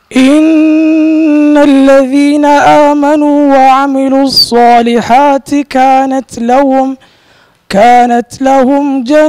إن الذين آمنوا وعملوا الصالحات كانت لهم كانت لهم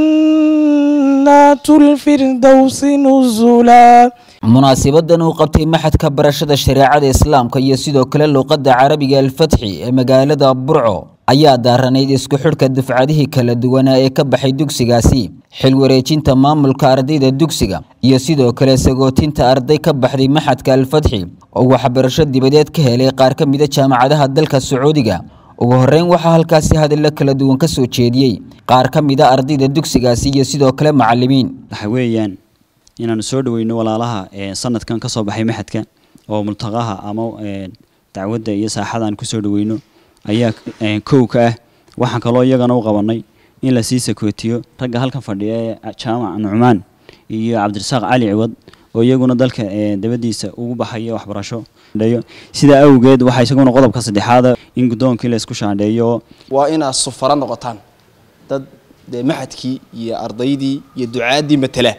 جنات الفردوس نزلا munaasibadan uu qabtay maxadka barashada shareecada islaamka iyo sidoo kale luuqadda carabiga alfatxi ee magaalada burco ayaa daaranayd isku xidhka dufcadihii kala duwanaa ee ka baxay dugsigaasi xil wareejinta maamulka ardayda dugsiga iyo sidoo kale sagootinta arday ka baxday maxadka alfatxi oo waxbarasho dibadeed ka helay qaar ka mida jaamacadaha dalka sacuudiga ugu horreyn waxaa halkaasi hadallo kala duwan ka soo jeediyey qaar ka mida ardayda dugsigaasi iyo sidoo kale macalimiin waxa weeyaan inaanu soo dhaweyno walaalaha sanadkan kasoo baxay maxadka oo multaqaha ama dacwadda iyo saaxada aan kusoo dhaweyno ayaa kow ka ah waxaan kaloo iyagana u qabanay in lasii sakootiyo ragga halkan fadhiya ee jaamac nucmaan iyo cabdirasaaq cali ciwad oo iyaguna dalka dabadiisa ugu baxaya waxbarasho sidaa awgeed waxaa isaguna qodobka saddexaada in guddoonkii la isku shaandheeyo waa inaad sufaro noqotaan dad dee maxadkii iyo ardaydii iyo ducaaddii matala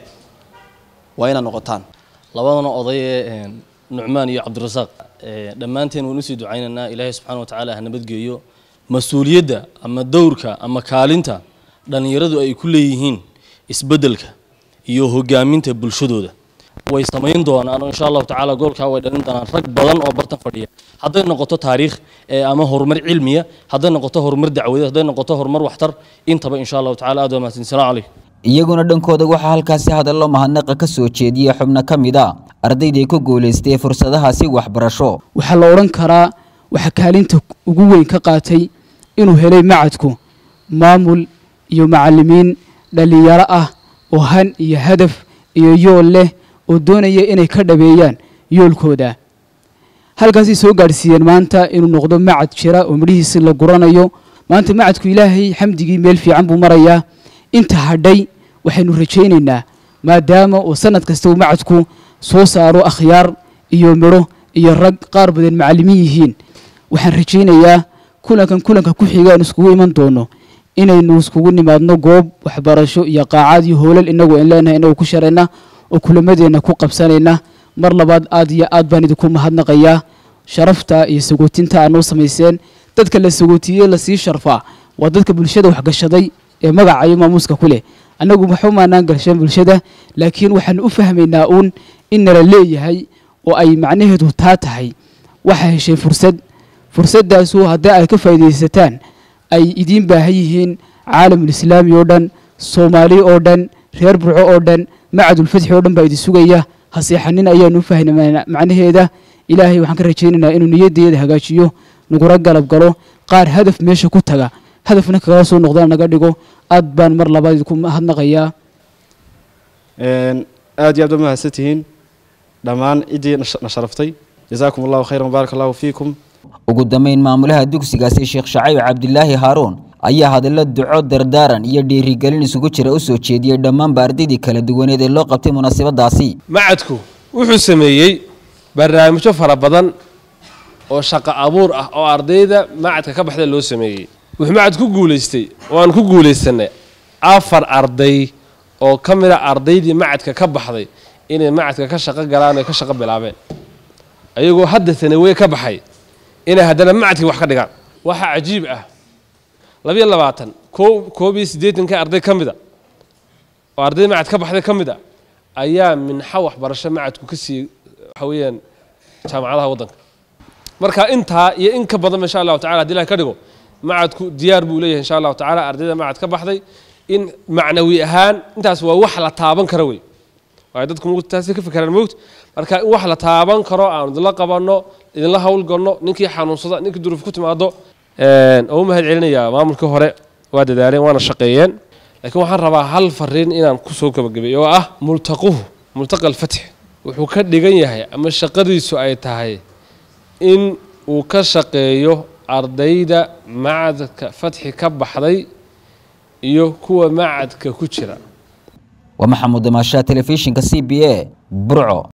waa inaad noqotaan labadana oday ee nucmaan iyo cabdirasaaq dhammaanteen waan usii ducaynaynaa ilaahay subxana watacaala ha nabadgeeyo mas-uuliyadda ama dowrka ama kaalinta dhallinyaradu ay ku leeyihiin isbeddelka iyo hogaaminta bulshadooda way samayn doonaan insha allahu tacaala goolkaa way dhalin doonaan rag badan oo bartan fadhiya hadday noqoto taariikh ama horumar cilmiya hadday noqoto horumar dacwadeed hadday noqoto horumar waxtar intaba insha allahu tacala aad waa mahadsan salaam calaykum iyaguna dhankooda waxaa halkaasi hadallo mahadnaqa ka soo jeediyey xubno ka mid a ardayday ku guulaystay fursadahaasi waxbarasho waxaa la odhan karaa waxaa kaalinta ugu weyn ka qaatay inuu helay macadku maamul iyo macalimiin dhallinyaro ah oo han iyo hadaf iyo yool leh oo doonaya inay ka dhabeeyaan yoolkooda halkaasay soo gaadhsiiyeen maanta inuu noqdo macad jira oo midhihiisi la guranayo maanta macadku ilaahay xamdigii meel fiican buu marayaa inta hadhay waxaynu rajaynaynaa maadaama uu sanad kasta uu macadku soo saaro akhyaar iyo midho iyo rag qaar badan macallimiin yihiin waxaan rajaynayaa kulankan kulanka ku xiga aynu iskugu iman doono inaynu iskugu nimaadno goob waxbarasho iyo qaacad iyo hoolal inagu aan leenahay inagu ku sharayna oo kulamadeenna ku qabsanayna mar labaad aad iyo aad baan idinku mahadnaqayaa sharafta iyo sagootinta aad noo samayseen dadka la sagootiyey lasii sharfaa waa dadka bulshada waxgashaday ee magaca iyo maamuuska ku leh annagu waxba maanaan galshan bulshada laakiin waxaan u fahmaynaa uun in nala leeyahay oo ay macnaheedu taa tahay waxaa heshay fursad fursaddaasu haddii ay ka faa'iidaysataan ay idiin baahan yihiin caalamulislaami oo dhan soomaali oo dhan reer burco oo dhan macadulfatxi oo dhan baa idin sugaya haseexanin ayaanu u fahnaynaa macnaheeda ilaahay waxaan ka rajaynaynaa inuu niyaddeeda hagaajiyo nagura galab galo qaar hadaf meesha ku taga hadafna kagala soo noqdana naga dhigo aad baan mar labaad idinku mahadnaqayaa aad iyo aad ba mahadsan tihiin dhammaan ciddii na sharaftay jazaakum allahu khayran baarak allahu fiikum ugu dambeyn maamulaha dugsigaasi sheekh shacayb cabdilaahi haaruun ayaa hadallo duco dardaaran iyo dhiirigelin isugu jira u soo jeediyey dhammaanba ardaydii kala duwaneed ee loo qabtay munaasabadaasi macadku wuxuu sameeyey barnaamijyo fara badan oo shaqo abuur ah oo ardayda macadka ka baxda loo sameeyey wuxuu macad ku guulaystay oo aan ku guulaysanay afar arday oo ka mid a ardaydii macadka ka baxday inay macadka ka shaqo galaan oy ka shaqo bilaabeen ayagoo hadda sanaweye ka baxay inay haddana macadkii wax ka dhigaan waxaa cajiib ah labiyo labaatan koo koob iyo siddeetanka arday ka mid a oo arday macad ka baxday ka mid a ayaa minxo waxbarasho macadku ka siiyey waxa weeyaan jaamacadaha waddanka marka intaa iyo in ka badan insha allahu tacala haddi ilahi ka dhigo macadku diyaar buu leeyahay insha allahu tacala ardayda macad ka baxday in macnawi ahaan intaas waa wax la taaban karo wey waayo dadku mugta taasi ka fikiraan mogt marka in wax la taaban karo aanu idinla qabanno idinla howlgalno ninkii xanuunsada ninkii duruuf ku timaado oo u mahad celinayaa maamulkii hore waa dadaaleen waana shaqeeyeen laakiin waxaan rabaa hal fariin inaan kusoo gabagabeeyo oo ah multaquhu multaqa alfatx wuxuu ka dhigan yahay ama shaqadiisu ay tahay in uu ka shaqeeyo ardayda macadka fatxi ka baxday iyo kuwa macadka ku jira waa maxamuud damaashaha telefishinka c b a burco